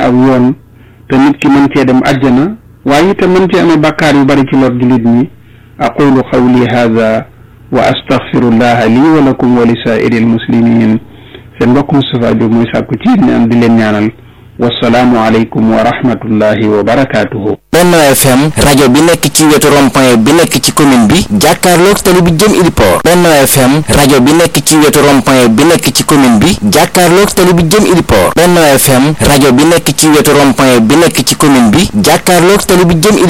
aw yoon te nit ki mën cee dem àjjana waaye itam mën cee amee bàkkaar yu bari ci lor jullit ñi aqulu qawli hada wa astaghfirullaha lii wa lakum wa li saa'iri almuslimin seen mbokk Moustapha Diop mooy sàkku ci ñaan di leen ñaanal wasalaamu aleykum wa rahmatullahi wa barakaatuhu. Benno FM rajo bi nekk ci wetu rond-point bi nekk ci commune bi jàkkaarloog tali bi jëm Iliport Benno FM rajo bi nekk ci wetu rond-point bi nekk ci commune bi jàkkaarloog tali bi jëm Iliport Benno FM rajo bi nekk ci wetu rond-point bi nekk ci commune bi jàkkaarloog tali bi jëm